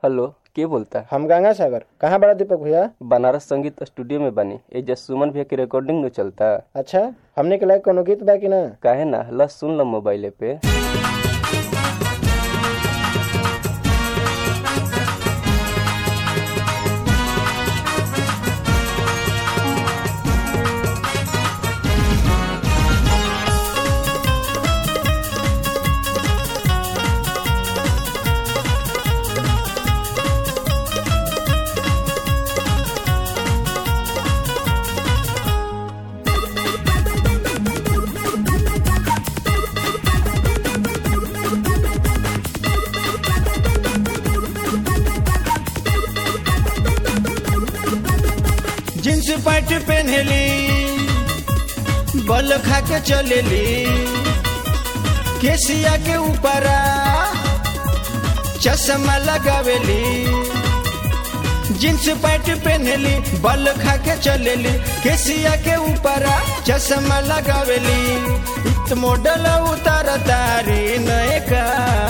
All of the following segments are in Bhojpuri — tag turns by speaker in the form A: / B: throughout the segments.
A: हेलो के बोलता
B: हम गंगा सागर कहाँ बड़ा दीपक भैया
A: बनारस संगीत स्टूडियो में बनी एजा सुमन भैया के रिकॉर्डिंग न चलता
B: अच्छा हमने के लायक कोनो गीत बा कि ना
A: काहे ना ल सुन ल मोबाइले पे
C: जींस पैंट पहनली बल खा के चलेली केसिया के ऊपर चश्मा लगावेली जींस पैंट पहनली बल खा के चलेली केसिया के ऊपर चश्मा लगावेली इत मॉडल उतार तारी नए का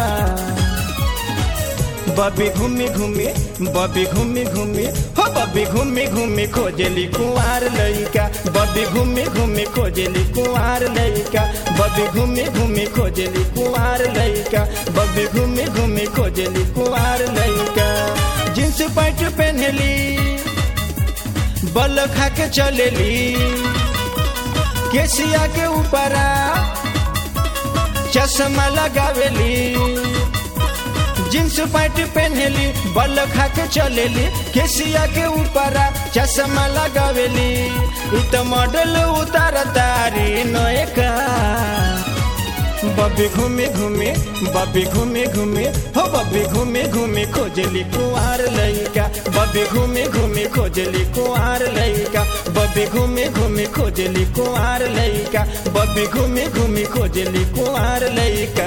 C: बबी घूमी घूमी बबी घूमी घूमी हो बबी घूमी घूमी खोजली कुंवार लइका बबी घूमी घूमी खोजली कुंवार लइका बबी घूमी घूमी खोजली कुंवार लइका बबी घूमी घूमी खोजली कुंवार लइका जींस पैंट पहनली बल खा के चलेली केसिया के ऊपर चश्मा लगावेली जींस पैंट पहनली बल खा के चलेली केसिया के ऊपर चश्मा लगावेली इ त मॉडल उतार तारी नए का बबी घूमी घूमी बबी घूमी घूमी हो बबी घूमी घूमी खोजली कुंवार लइका बबी घूमी घूमी खोजली कुंवार लइका बबी घूमी घूमी खोजली कुंवार लइका बबी घूमी घूमी खोजली कुंवार लइका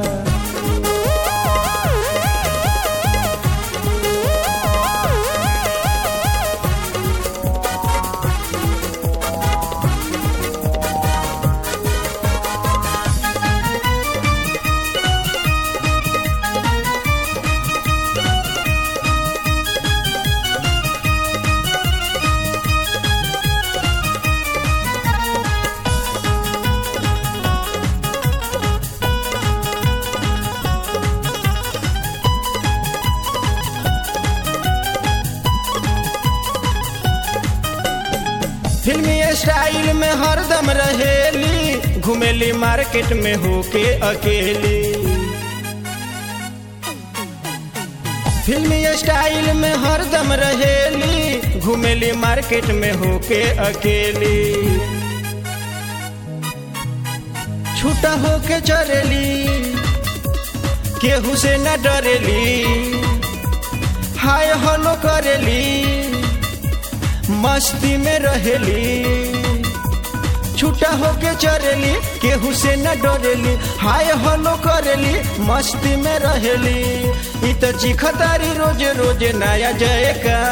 C: फिल्मी स्टाइल में हरदम रहेली घुमेली मार्केट में होके अकेली फिल्मी स्टाइल में हरदम रहेली घुमेली मार्केट में होके अकेली छूटा होके चरेली केहू से न डरेली हाय हलो करेली मस्ती में रहेली छूटा होके चरेली केहू से न डरेली हाय हलो करेली मस्ती में रहेली इ त चिखतारी रोज रोज नया जयका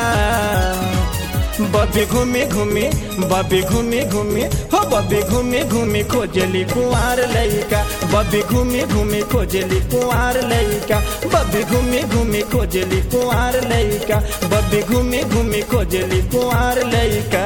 C: बबी घूमी घूमी बबी घूमी घूमी हो बबी घूमी घूमी खोजली कुंवार लइका बबी घूमी घूमी खोजली कुंवार लइका बबी घूमी घूमी खोजली कुंवार लइका बबी घूमी घूमी खोजली कुंवार लइका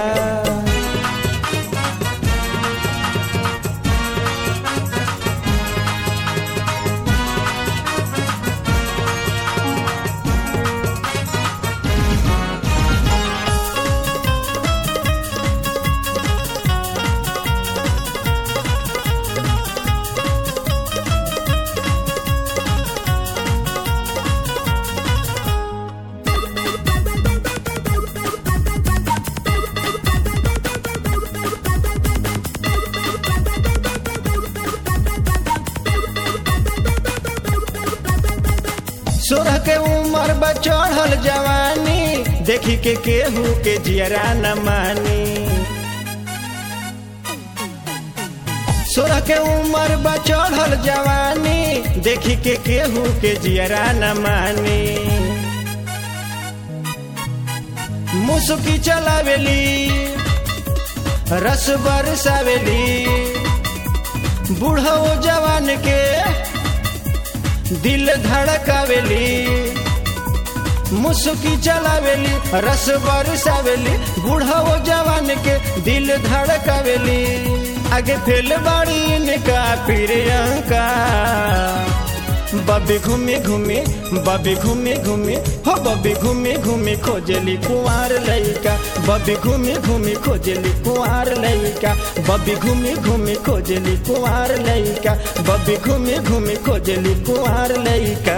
C: सोरह के उम्र बा चढ़ल जवानी देखी के केहू के जियरा न मानी सोरह के उम्र बा चढ़ल जवानी देखी के केहू के जियरा न मानी मुसुकी चलावेली रस बरसावेली बूढ़ो जवान के दिल धड़कावेली मुसुकी चलावेली रस बरसावेली बूढ़ा वो जवान के दिल धड़कावेली आगे फेल बाड़ी इनका प्रियंका बबी घूमे घूमे बबी घूमे घूमे हो बबी घूमे घूमे खोजली कुंवार लइका बबी घूमे घूमे खोजली कुंवार लइका बबी घूमे घूमे खोजली कुंवार लइका बबी घूमे घूमे खोजली कुंवार लइका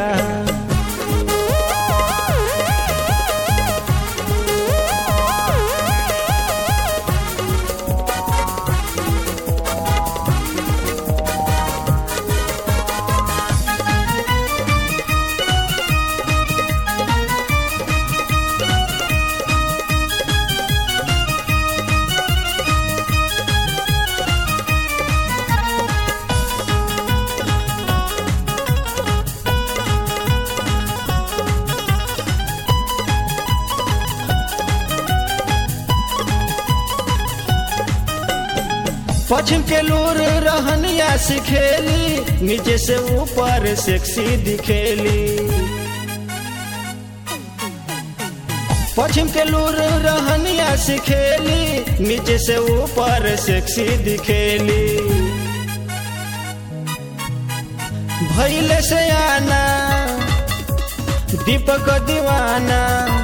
C: पश्चिम के लूर रहनिया सिखेली नीचे से ऊपर सेक्सी दिखेली पश्चिम के लूर रहनिया सिखेली नीचे से ऊपर सेक्सी दिखेली भैले से आना दीपक दीवाना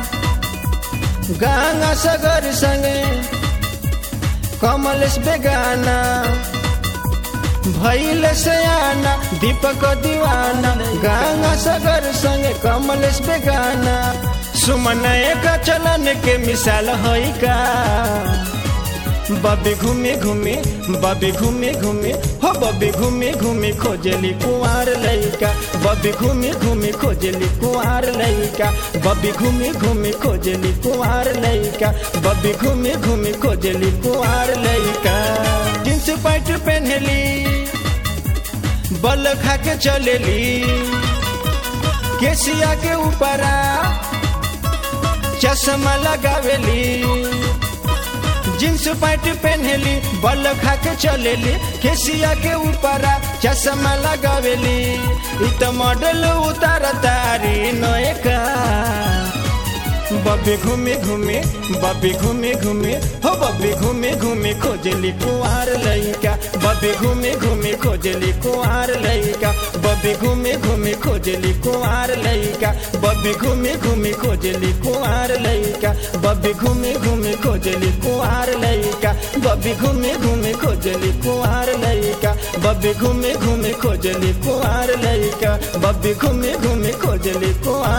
C: गंगा सगर संगे कमलेश बेगाना भैल से आना दीपक दीवाना गंगा सगर संगे कमलेश बेगाना सुमन एक चलन के मिसाल है का बबी घूमे घूमे बबी घूमे घूमे हो बबी घूमे घूमे खोजली कुंवार लइका बबी घूमे घूमे खोजली कुंवार लइका बबी घूमे घूमे खोजली कुंवार लइका बबी घूमे घूमे खोजली कुंवार लइका जींस पैंट पहनली बल खा के चलेली केसिया के ऊपरा चश्मा लगावेली जींस पैंट पहनली बल खा के चलेली केसिया के ऊपर चश्मा लगावेली इ त मॉडल उतार तारी नयका बबी घूमे घूमे बबी घूमे घूमे हो बबी घूमे घूमे खोजली कुंवार लइका बबी घूमे घूमे खोजली कुंवार लइका बबी घूमे घूमे खोजली कुंवार लइका बबी घूमे घूमे खोजली कुंवार लइका बबी घूमे घूमे खोजली कुंवार लइका बबी घूमे घूमे खोजली कुंवार लइका बबी घूमे घूमे खोजली कुंवार लइका बबी घूमे घूमे खोजली कुंवार